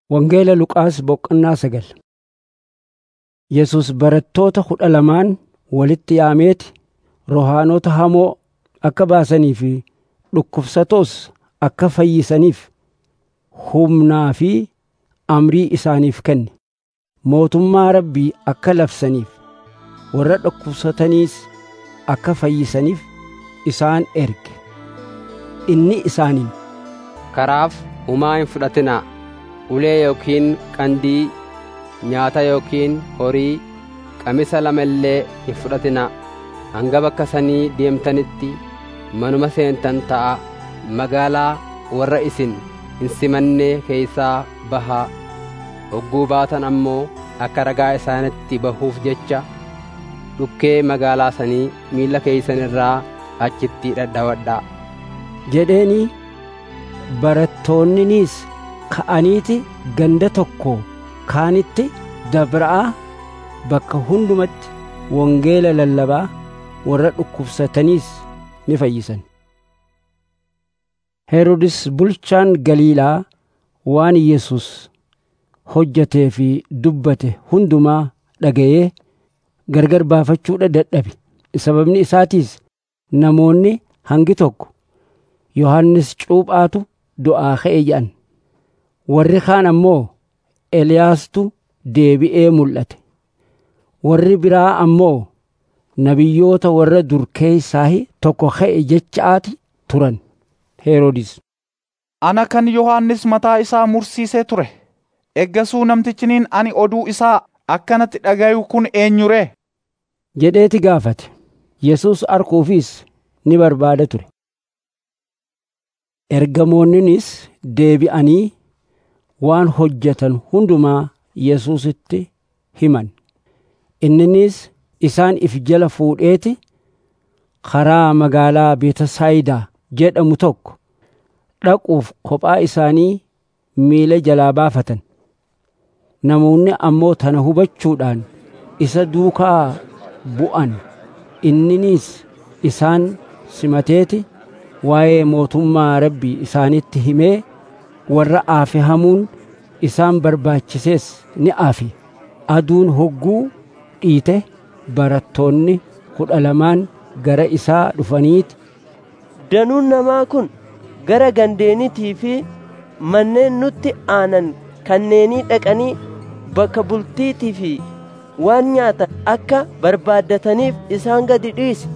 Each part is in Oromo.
Wangeela Luqaas boqonnaa sagal. Yesus barattoota kudha lamaan walitti yaameeti rohaanota hamoo akka baasanii fi dhukkubsatoos akka fayyisaniif humnaa fi amrii isaaniif kenne. Mootummaa Rabbii akka labsaniif warra dhukkubsataniis akka fayyisaniif isaan erge. Inni isaaniin Karaaf humaa hin fudhatinaa. ulee yookiin qandii nyaata yookiin horii qamisa lama illee hin fudhatinaa hanga bakka sanii deemtanitti manuma seentan ta'a magaalaa warra isin hin simannee keeysaa bahaa hogguu baatan ammoo akka ragaa isaanitti bahuuf jecha dhukkee magaalaa sanii miilla keeysan irraa achitti dhadhawadhaa jedheenii barattoonninis ka'aniiti ganda tokko kaanitti dabra'aa bakka hundumatti wangeela lallabaa warra dhukkubsataniis ni fayyisan. Herodis bulchaan Galiilaa waan Yesus hojjetee fi dubbate hundumaa dhaga'ee gargar baafachuudha dadhabe. Sababni isaatiis namoonni hangi tokko Yohannis cuuphaatu du'aa ka'e jedhan. warri kaan ammoo Eliyaastu deebi'ee mul'ate. Warri biraa ammoo nabiyyoota warra dur keessaa tokko ka'e jechaati turan. Heroodis. Ana kan Yohaannis mataa isaa mursiisee ture. Eggasuu namtichiniin ani oduu isaa akkanatti dhagayu kun eenyuree? jedheeti gaafate. Yesus arguufis ni barbaada ture. Ergamoonninis deebi'anii waan hojjetan hundumaa Yesuusitti himan. Inninis isaan if jala fuudheeti karaa magaalaa Beetesaayidaa jedhamu tokko dhaquuf kophaa isaanii miila jalaa baafatan. Namoonni ammoo tana hubachuudhaan isa duukaa bu'an. Inninis isaan simateeti waa'ee mootummaa Rabbii isaanitti himee warra aafe hamuun isaan barbaachisees ni aafe aduun hogguu dhiite barattoonni kudha lamaan gara isaa dhufaniiti danuun namaa kun gara gandeenitii fi manneen nutti aanan kanneenii dhaqanii bakka bultiitii fi waan nyaatan akka barbaaddataniif isaan gadi dhiise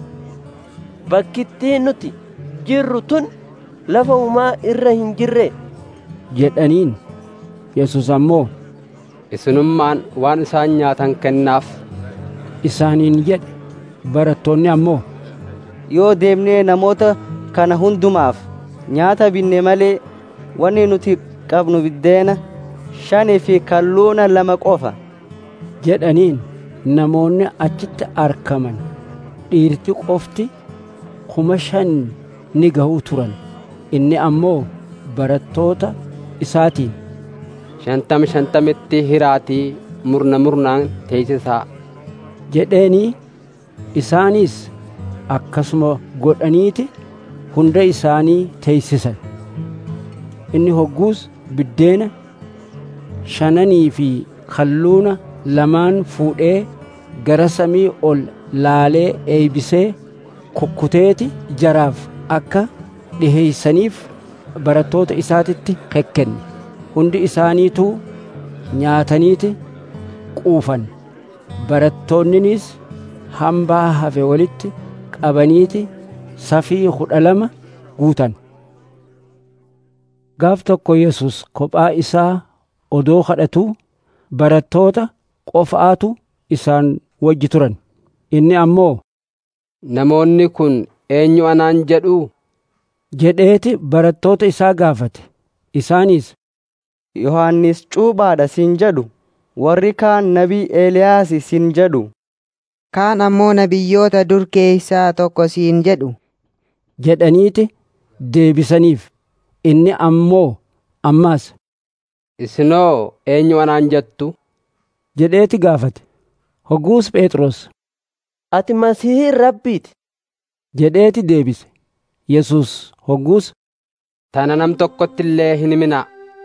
bakkittii nuti jirru tun lafa umaa irra hin jirre jedhaniin Yesus ammoo isinummaan waan isaan nyaatan kennaaf isaaniin jedhe barattoonni ammoo yoo deemnee namoota kana hundumaaf nyaata binne malee wanni nuti qabnu biddeena shanii fi kalluuna lama qofa jedhaniin namoonni achitti argaman dhiirti qofti kuma shan ni gahuu turan inni ammoo barattoota isaatiin shantama shantamitti hiraatii murna murnaan teeysisaa jedheenii isaaniis akkasuma godhaniiti hunda isaanii teeysisan inni hogguus biddeena shananii fi kalluuna lamaan fuudhee gara samii ol laalee eeybisee kukkuteeti jaraaf akka dhiheeysaniif barattoota isaatitti kekkenne hundi isaaniituu nyaataniiti quufan barattoonninis hambaa hafe walitti qabaniiti safii kudha lama guutan gaaf tokko yesus kophaa isaa odoo kadhatuu barattoota qofaatu isaan wajji turan inni ammoo namoonni kun eenyu anaan jedhuu jedheeti barattoota isaa gaafate isaanis Yohaannis cuuphaadha sin jedhu warri kaan nabii Eeliyaas sin jedhu kaan ammoo nabiyyoota dur keessaa tokko siin jedhu jedhaniiti deebisaniif inni ammoo ammaas isinoo eenyu anaan jettu jedheeti gaafate hogguus phexros ati masihii rabbiiti jedheeti deebise yesus hogguus tana nam tokkotti illee hin himinaa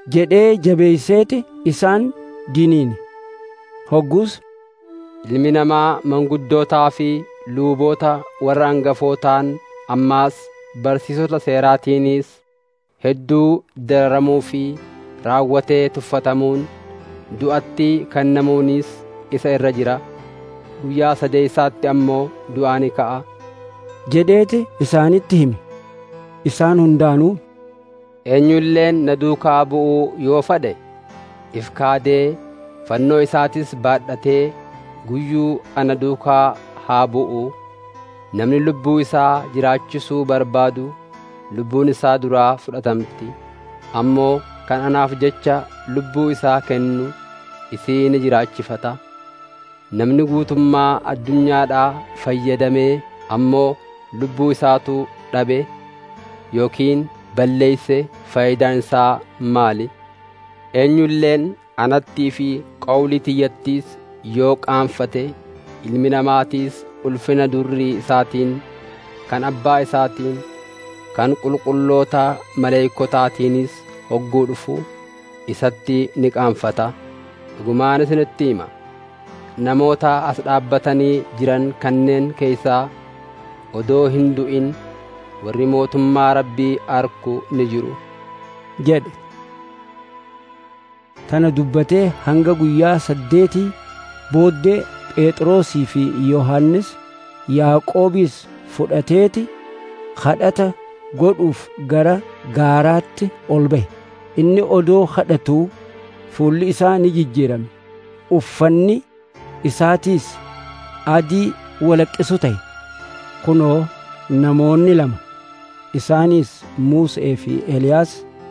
jedhee jabeeyseeti isaan diniine hoggus ilmi namaa manguddootaa fi luuboota warra hangafootaan ammaas barsiisota seeraatiinis hedduu dararamuu fi raawwatee tuffatamuun du'atti kennamuunis isa irra jira guyyaa sadeessaatti ammoo du'aa ni ka'a jedheeti isaanitti hime isaan hundaanuu eenyulleen na duukaa bu'uu yoo fedhe if kaadee fannoo isaatis baadhatee guyyuu ana duukaa haa bu'u namni lubbuu isaa jiraachisuu barbaadu lubbuun isaa duraa fudhatamti ammoo kan anaaf jecha lubbuu isaa kennu isii ni jiraachifata namni guutummaa addunyaadhaa fayyadamee ammoo lubbuu isaatu dhabe yookiin balleeyse faayidaan isaa maali eenyulleen anattii fi qawlii tiyyattiis yoo qaanfate ilmi namaatiis ulfina durrii isaatiin kan abbaa isaatiin kan qulqulloota maleeykotaatiinis hogguu dhufu isatti ni qaanfata dhugumaan isinitti hima namoota as dhaabbatanii jiran kanneen keeysaa odoo hin du'in warri mootummaa rabbii arku ni jiru jedhe tana dubbatee hanga guyyaa saddeetii booddee phexrosii fi yohannis yaaqoobiis fudhateeti kadhata godhuuf gara gaaraatti ol ba'e inni odoo kadhatuu fuulli isaa ni jijjiirame uffanni isaatiis adii walaqqisu ta'e kunoo namoonni lama isaanis Musee fi Eliyaas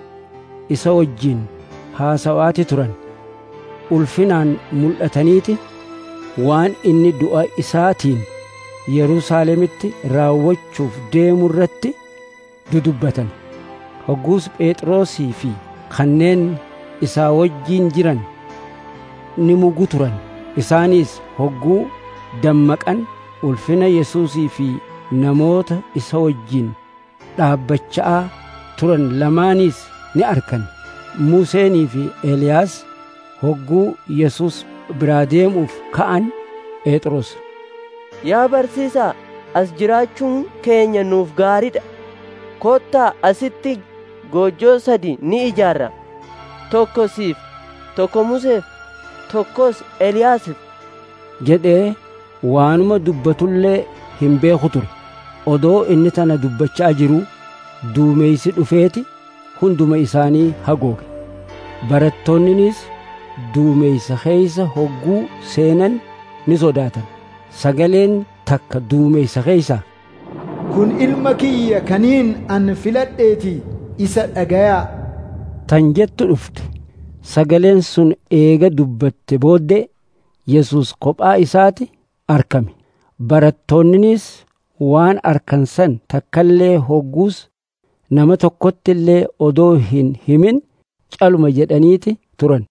isa wajjin haasawaati turan ulfinaan mul'ataniiti waan inni du'a isaatiin Yerusaalemitti raawwachuuf deemu irratti dudubbatan hogguus Phexrosii fi kanneen isaa wajjin jiran ni mugu turan isaanis hogguu dammaqan ulfina Yesuusii fi namoota isa wajjin dhaabbachaa turan lamaaniis ni arkan Museenii fi Eeliyaas hogguu Yesuus biraa deemuuf ka'an Phexros Yaa barsiisaa as jiraachuun keenya nuuf gaariidha kottaa asitti goojjoo sadi ni ijaarra tokko siif tokko Museef tokkos Eliyaasiif jedhee waanuma dubbatullee hin beeku ture odoo inni tana dubbachaa jiruu duumeysi dhufeeti hunduma isaanii hagooge barattoonninis duumeysa keeysa hogguu seenan ni sodaatan sagaleen takka duumeysa keeysaa kun ilma kiyya kaniin an filadheeti isa dhagayaa tan jettu dhufte sagaleen sun eega dubbatte booddee Yesuus kophaa isaati arkame barattoonninis waan arkan san takkallee hogguus nama tokkotti illee odoo hin himin caluma jedhaniiti turan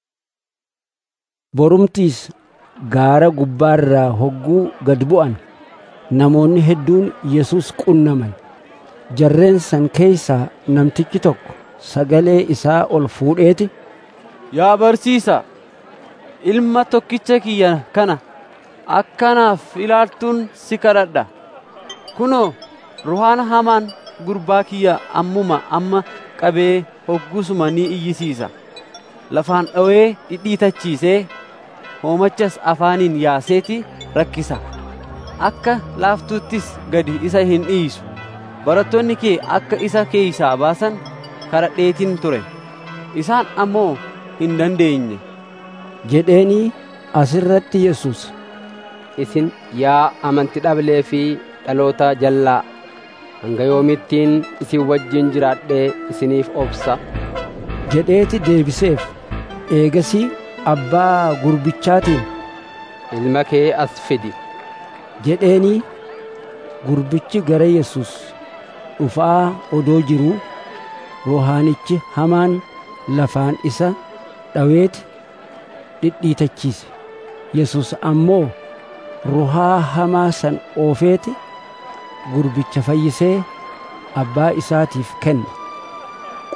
borumtiis gaara gubbaarraa hogguu gad bu'an namoonni hedduun Yesuus qunnaman jarreen san keeysaa namtichi tokko sagalee isaa ol fuudheeti Yaa barsiisa ilma tokkicha kiyya kana akkanaaf ilaaltuun si kadhadha kunoo ruhaan hamaan gurbaa kiyya ammuma amma qabee hoggusuma ni iyyisiisa lafaan dhawee dhidhiitachiisee hoomachas afaaniin yaaseeti rakkisa akka laaftuuttis gadi isa hin dhiisu barattoonni kee akka isa keeysaa baasan kadhadheetin ture isaan ammoo hin dandeenye jedheenii asirratti Yesuus isin yaa amantii dhablee fi dhaloota jallaa hanga yoomittiin isin wajjin jiraadhee isiniif obsa jedheeti deebiseef eegasii abbaa gurbichaatiin ilma kee as fidi jedheenii gurbichi gara Yesuus dhufaa odoo jiruu rohaanichi hamaan lafaan isa dhaweeti dhidhiitachiise Yesuus ammoo ruhaa hamaa san oofeeti gurbicha fayyisee abbaa isaatiif kenne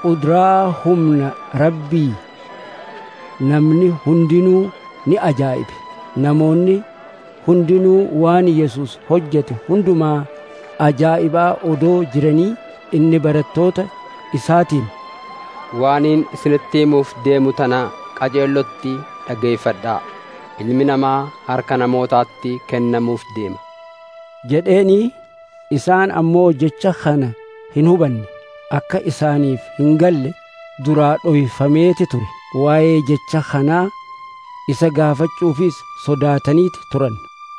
quduraa humna rabbii namni hundinuu ni ajaa'ibe namoonni hundinuu waan yesus hojjete hundumaa ajaa'ibaa odoo jiranii inni barattoota isaatiin waaniin isinitti himuuf deemu tana qajeellotti dhageeffadhaa ilmi namaa harka namootaatti kennamuuf deema jedheenii isaan ammoo jecha kana hin hubanne akka isaaniif hin galle duraa dhoyfameeti ture waa'ee jecha kanaa isa gaafachuufis sodaataniiti turan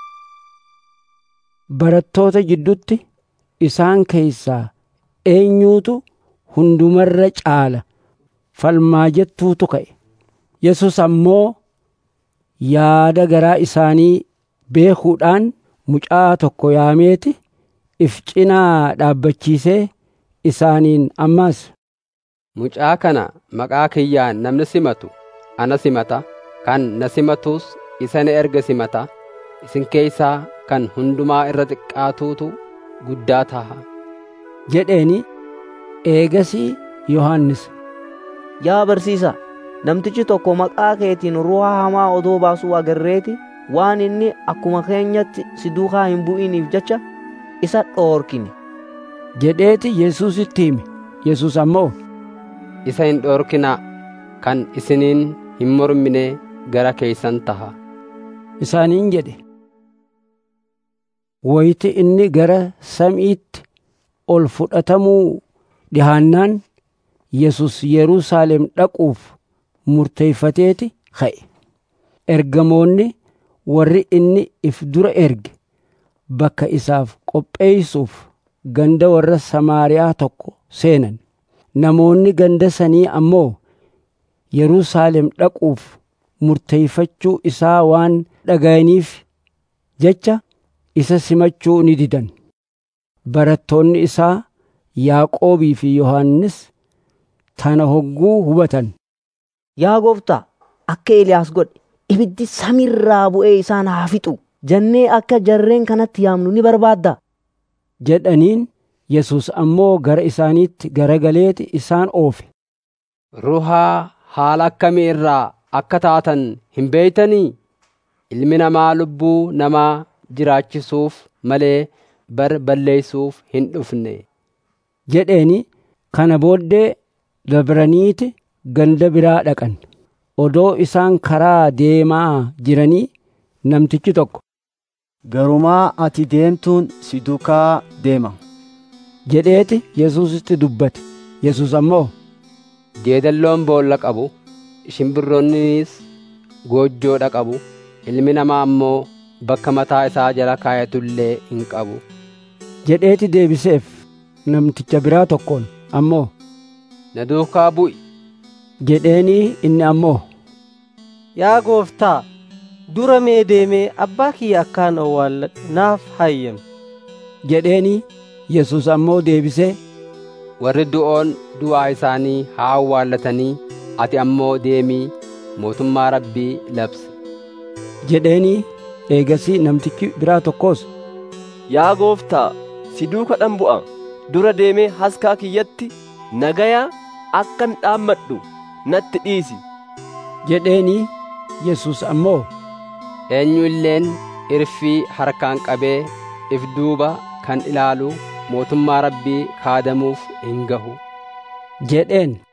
barattoota jiddutti isaan keeysaa eenyuutu hundumarra caala falmaa jettuutu ka'e yesus ammoo yaada garaa isaanii beekuudhaan mucaa tokko yaameeti if cinaa dhaabbachiisee isaaniin ammaas mucaa kana maqaa kiyyaan namni simatu ana simata kan na simatus isa na erge simata isin keeysaa kan hundumaa irra xiqqaatuutu guddaa taha jedheeni eegasii yohannis yaa barsiisa namtichi tokko maqaa keetiin ruhaa hamaa odoo baasuu agarreeti waan inni akkuma keenyatti si duukaa hin bu'iniif jecha isa dhoorkine jedheeti yesuusitti hime yesus ammoo isa hin dhoorkinaa kan isiniin hin mormine gara keeysan taha isaaniin jedhe wayti inni gara samiitti ol fudhatamuu dhihaannaan yesus yerusaalem dhaquuf murteeyfateeti ka'e ergamoonni warri inni if dura erge bakka isaaf qopheeysuuf ganda warra samaariyaa tokko seenan namoonni ganda sanii ammoo yerusaalem dhaquuf murteeyfachuu isaa waan dhaga'aniif jecha isa simachuu ni didan barattoonni isaa yaaqoobii fi yohannis tana hogguu hubatan yaa gooftaa akka eliyaas godhe ibiddi samiirraa bu'ee isaan haa fixu jennee akka jarreen kanatti yaamnu ni barbaadda jedhaniin yesus ammoo gara isaaniitti garagaleeti isaan oofe ruhaa haala akkamii irraa akka taatan hin beeytanii ilmi namaa lubbuu namaa jiraachisuuf malee bar balleeysuuf hin dhufne jedheeni kana booddee dabraniiti ganda biraa dhaqan odoo isaan karaa deemaa jiranii namtichi tokko garumaa ati deemtuun si duukaa deema jedheeti yesuusitti dubbate yesus ammoo jeedalloon boolla qabu shimbirroonnis goojjoodha qabu ilmi namaa ammoo bakka mataa isaa jala kaayatullee hin qabu jedheeti deebiseef namticha biraa tokkoon ammoo na duukaa bu'i jedheenii inni ammoo yaa gooftaa dura mee deemee abbaa kiyya akkaan awwaalladhu naaf hayyami jedheenii yesus ammoo deebisee warri du'oon du'aa isaanii haa awwaallatanii ati ammoo deemii mootummaa rabbii labsi jedheenii eegasii namtichi biraa tokkos yaa gooftaa si duuka dhan bu'a dura deemee haskaa kiyyatti nagayaa akkan dhaammadhu natti dhiisi jedheenii yesus ammoo eenyu illeen irfii harkaan qabee if duuba kan ilaalu mootummaa rabbii kaadamuuf hin gahu jedheen